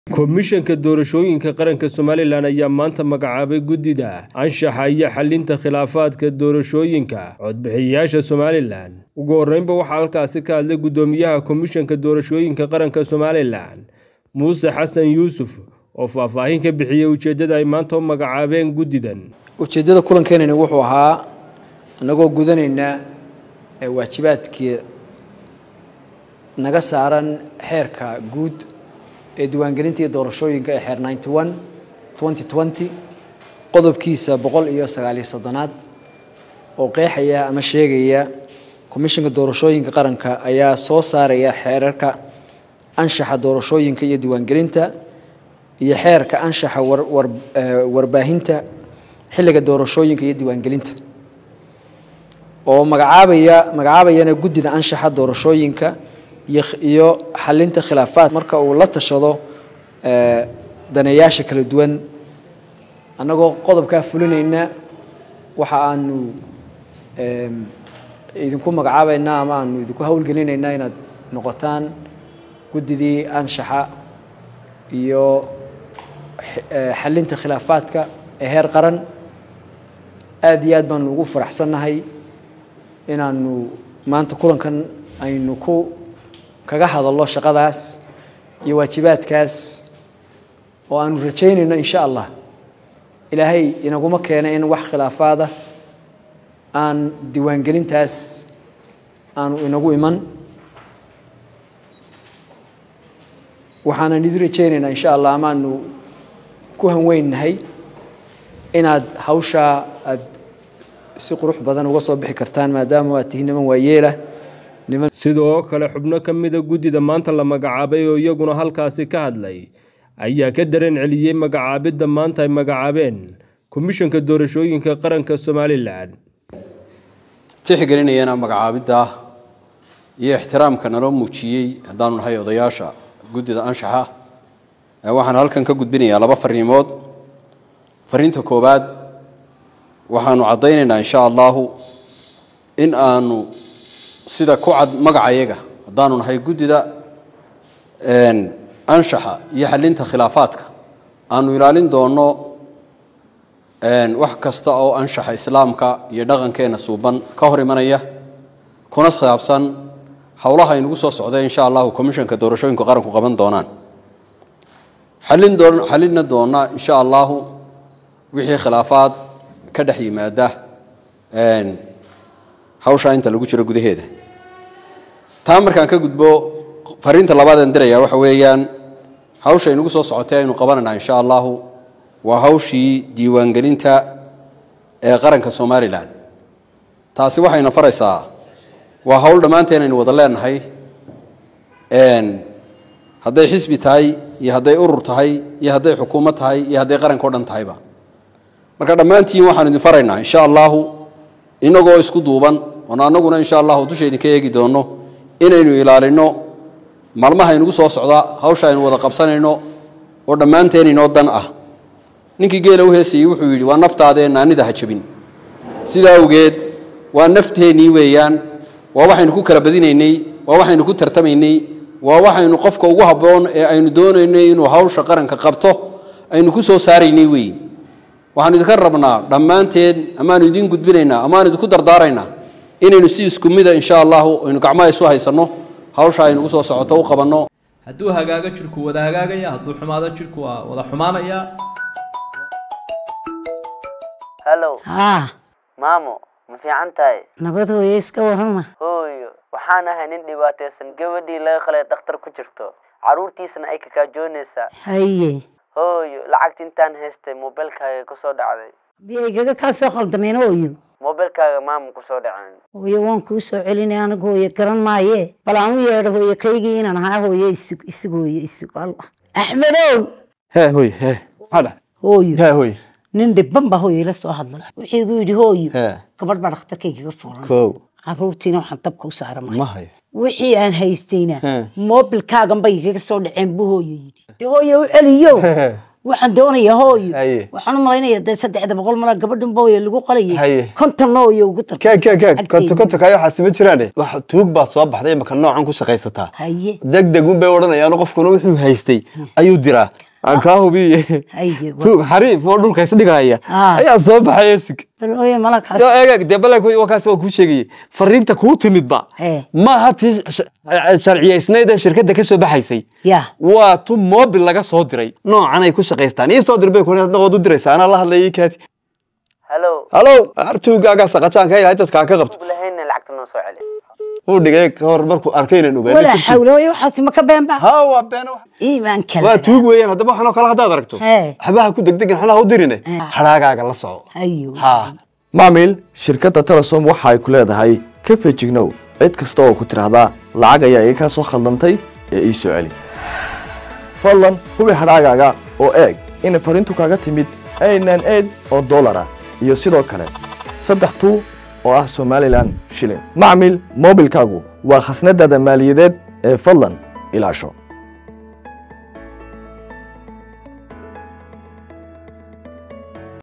komishanka doorashooyinka qaranka somalilan ayaa maanta magacaabay guddida anshaxa iyo xalinta khilaafaadka doorashooyinka codbixiyayaasha somalilan ugu horreynba waxaa halkaasi ka hadlay guddoomiyaha komishanka doorashooyinka qaranka somalilan muuse xasan yuusuf oo faahfaahin ka bixiyey ujeeddada ay maanta u magacaabeen guddidan ujeeddada kulankeenani wuxuu ahaa annagoo gudanayna waajibaadkii naga saaran xeerka guud ee diiwaangelinta iyo doorashooyinka ee xeer ninety one twenty twenty qodobkiisa boqol iyo sagaaliyo soddonaad oo qeexaya ama sheegaya komishanka doorashooyinka qaranka ayaa soo saaraya xeerarka anshaxa doorashooyinka iyo diiwaangelinta iyo xeerka anshaxa warbaahinta xilliga doorashooyinka iyo diiwaangelinta oo magacaabaya magacaabayana guddida anshaxa doorashooyinka iyo xalinta khilaafaad marka uu la tashado daneeyaasha kala duwan annagoo qodobkaa fulinayna waxa aanu idinku magacaabaynaa ama aanu idinku howlgelinaynaa inaad noqotaan guddidii anshaxa iyo xalinta khilaafaadka ee heer qaran aada iyo aad baanu ugu faraxsannahay inaanu maanta kulankan aynu ku kaga hadallo shaqadaas iyo waajibaadkaas oo aanu rajaynayno insha allah ilaahay inaguma keena in wax khilaafaada aan diiwaangelintaas aanu inagu iman waxaanan idin rajaynaynaa insha allah amaanu ku hanweynnahay inaad hawshaa aad si qurux badan uga soo bixi kartaan maadaama aad tihiin niman waayeelah sidoo kale xubno ka mida guddida maanta la magacaabay oo iyaguna halkaasi ka hadlay ayaa ka dareen celiyey magacaabidda maanta ay magacaabeen komishanka doorashooyinka qaranka somalilan tixgelinayana magacaabidda iyo ixtiraamka naloo muujiyey haddaanu nahay odayaasha guddida anshaxa waxaan halkan ka gudbinayaa laba fariimood fariinta koowaad waxaanu caddaynaynaa insha allahu in aanu sida ku cad magacayaga haddaanu nahay guddida anshaxa iyo xalinta khilaafaadka aanu ilaalin doonno wax kasta oo anshaxa islaamka iyo dhaqankeena suuban ka hor imanaya kuna khilaabsan howlaha aynugu soo socda insha allahu commishanka doorashooyinku qaranku qaban doonaan xalin doon xalinna doona insha allahu wixii khilaafaad ka dhex yimaada hawshaa inta lagu jiro gudaheeda taa markaan ka gudbo fariinta labaadeen diraya waxa weeyaan hawsha inugu soo socotay aynu qabanayna insha allahu waa hawshii diiwaangelinta ee qaranka somalilan taasi waxayna faraysaa waa hawl dhammaanteen aynu wada leenahay hadday xisbi tahay iyo hadday urur tahay iyo hadday xukuumad tahay iyo hadday qaranka o dhan tahayba marka dhammaantiin waxaanu idin faraynaa insha allahu inagoo isku duuban oon annaguna insha allahu dusha idinka eegi doonno inaynu ilaalino maalmaha inugu soo socda hawsha aynu wada qabsanayno oo dhammaanteen inoo dan ah ninkii geela u heesayey wuxuu yidhi waa naftaadee naanida ha jabin sidaa awgeed waa nafteennii weeyaan waa waxaynu ku kala badinaynay waa waxaynu ku tartamaynay waa waxaynu qofka ugu habboon ee aynu doonaynay inuu hawsha qaranka qabto aynu ku soo saaraynay weeye waxaanu idinka rabnaa dhammaanteen amaanu idiin gudbinaynaa amaanu idinku dardaaraynaa inaynu si isku mida insha allahu aynu gacmaha isu haysanno hawsha aynugu soo socoto u qabanno hadduu hagaago jirku wada hagaagaya hadduu xumaado jirku waa wada xumaanaya hallow haa maamo ma fiican tahay nabad hooye iska warrama hooyo waxaan ahay nin dhibaataysan gabadhii laga qalay dhakhtar ku jirto carruurtiisana ay kakaajoonaysaa haye hooyo lacagta intaan haystay mobilkaaga kusoo dhacday biyaygaga kaa soo khaldameen hooyo mobilkaaga maama kusoo dhaceen hooye waan kuu soo celinay anigu hooye garan maaye bal aan u yeedho hooye kaygii inaan ahaa hooye isug isug hooye isug allah axmedow hee hooye hee maxaa dhahay hooyo hee hooye nin dhibban baa hooye ila soo hadlay wuxuu igu yidhi hooyo hee gabadh baa dhakhtarkaygaga furan kow carruurtiina waxaan dabka u saara ma hayo wixii aan haystayna He. moobilkaagan bay igaga soo dhaceen buu hooyo yidhi dee hooye u celiyo waxaan doonayaa hooyo Haye. waxaan u malaynaya dee saddexda boqol mala gabadhan booye lagu qalayay Haye. konton hooyo ugu dar kaag kaag kaag konto konto kaayo waxaasi ma jiraane wax tuug baa soo baxday imaka noocan ku shaqaysataa haye degdeg un bay odhanayaan qofkuna wuxuu haystay ayuu diraa aan kaa hubiye haye tuug xariif oo dhulka isdhigaya Ah. ayaa soo baxay esig bal hooyo malakaas Yo, eeg eeg dee balay waa kaas waa kuu sheegayay fariinta kuu timidba Ee. maaha tii sh- sharciyaysnayd ee shirkadda ka soo baxaysay ya waa tu mobil laga soo diray noocan ay ku shaqaystaan ii soo dir bay kuna waad u diraysaa anaa la hadlaya ii kaadi hallo halow artuugaagaa saqajaan ka ilahay dadkaa ka qabto lahayna lacagta noo soo celi uu dhigay ka hor markuu arkay inaan walaa ogaanay xawle hooyo waxaasi ma ka beenba ha waa been wax iimaan waa kala tuug weeyaan haddaba waxanoo kale haddaad aragto Hee. waxbaha ku degdegin xolaha u dirine hadhaagaaga la soco hayo ha maamil shirkadda telesom waxa ay ku leedahay ka fejignow cid kasta oo ku tidhaahdaa lacag ayaa iga kaa soo khaldantay ee ii soo celi fadlan hubi hadhaagaaga oo eeg inay fariintu kaaga timid aynan eid oo dollar ah iyo sidoo kale saddex tuu oo ah somalilan shilin macmil moobilkaagu waa khasnadaada maaliyadeed ee fadlan ilaasho